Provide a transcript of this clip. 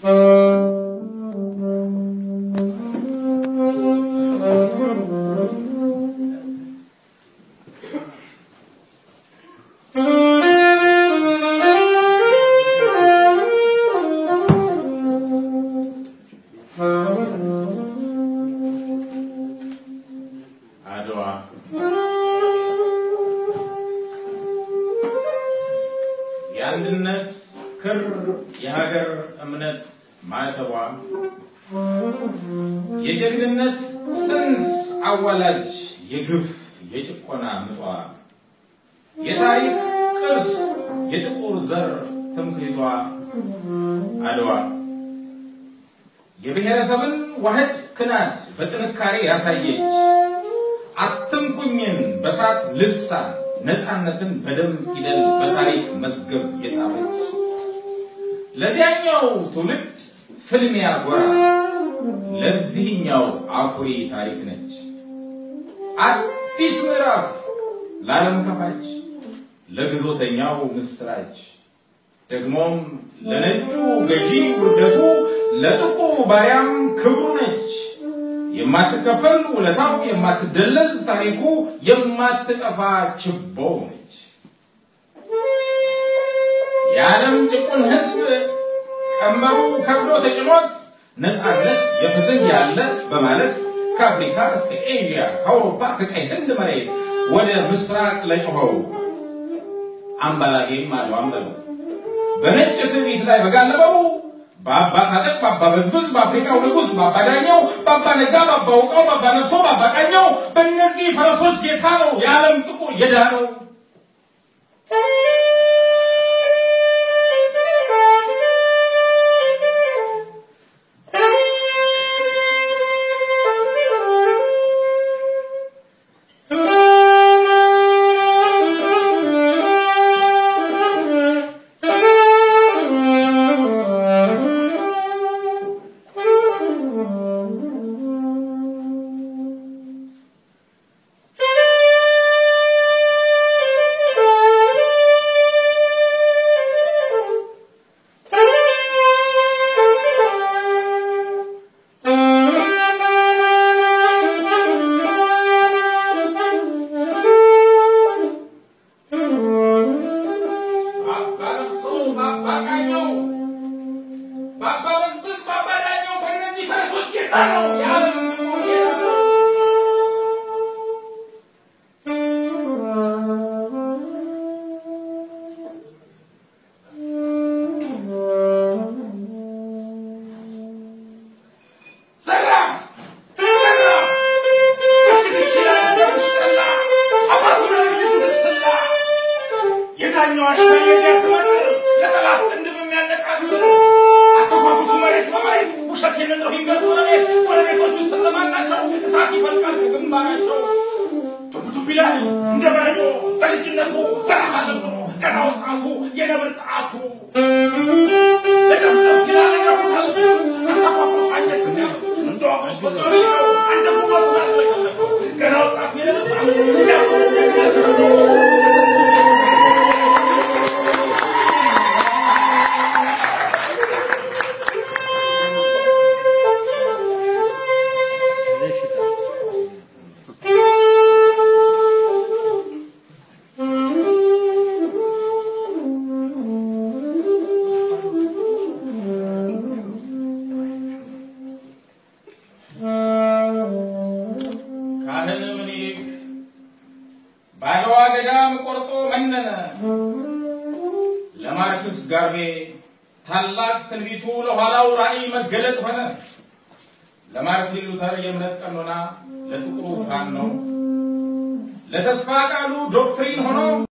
አድዋ የአንድነት ክር የሀገር እምነት ማዕተቧ የጀግንነት ጽንስ አዋላጅ የግፍ የጭቆና ምጧ የታሪክ ቅርስ የጥቁር ዘር ትምክህቷ አድዋ የብሔረሰብን ዋህድ ክናድ በጥንካሬ ያሳየች አትንኩኝን በሳት ልሳን ነፃነትን በደም ፊደል በታሪክ መዝገብ የጻፈች ለዚያኛው ትውልድ ፍልሚያ ጎራ ለዚህኛው አኩሪ ታሪክ ነች። አዲስ ምዕራፍ ለዓለም ከፋች ለግዞተኛው ምስራች ደግሞም ለነጩ ገዢ ውርደቱ ለጥቁሩ ባሪያም ክብሩ ነች። የማትከፈል ውለታው የማትደለዝ ታሪኩ የማትጠፋ ችቦው ነች። የዓለም ጭቁን ሕዝብ ቀንበሩ ከብዶ ተጭኖት ነፃነት የፍትህ ያለ በማለት ከአፍሪካ እስከ ኤዥያ ከአውሮፓ ከቀይ ህንድ መሬት ወደ ምስራቅ ለጮኸው አምባላጌም አድዋም በለው በነጭ ትርኢት ላይ በጋለበው በአባ ታጠቅ በአባ በዝብዝ በአፍሪካው ንጉሥ በአባ ዳኘው በአባ ነጋ በአባ ውቃው በአባ ነፍሶ በአባ ቃኘው በእነዚህ ፈረሶች ጌታ ነው የዓለም ጥቁር የዳነው። በአባ ነፍሶ በአባ ቃኘው በአባ በዝብዝ በአባ ዳኘው በእነዚህ ፈረሶች ጌታ ነው የዓለም ጥቁር የዳነው። ዘራፍ ዘራፍ እጅ ብቻ እንደምሽጠላ አባቱ ለልጁ ደስላ የዳኛው አሽከር የዚያ ስመጥር ለጠላት ቅንድብ የሚያነቃቅር አተኳኩሱ መሬት በመሬት ውሸት የሌለው ይንገር ጎረቤት ጎረቤቶቹ ስለማን ናቸው? እሳት ይፈልቃል ከግንባራቸው ዱብዱብ ይላል እንደ በረዶ በልጅነቱ በረሃ ለምዶ ገና ወጣቱ የነብር ጣቱ ለደፍደፍ ይላል እንደ ቦታ ልብስ አተኳኩሱ አንጀት የሚያርስ እንደ አስቆጣሪ ነው አንጀት ውበቱን አስለቀለቀው ገና ወጣቱ የነብር ጣቱ ያቆ ካህን ምኒልክ በአድዋ ገዳም ቆርጦ መነነ። ለማርክስ ጋርቤ ታላቅ ትንቢቱ ለኋላው ራእይ መገለጥ ሆነ። ለማርቲን ሉተር የእምነት ቀኖና ለጥቁሩ ፋኖ ለተስፋ ቃሉ ዶክትሪን ሆኖ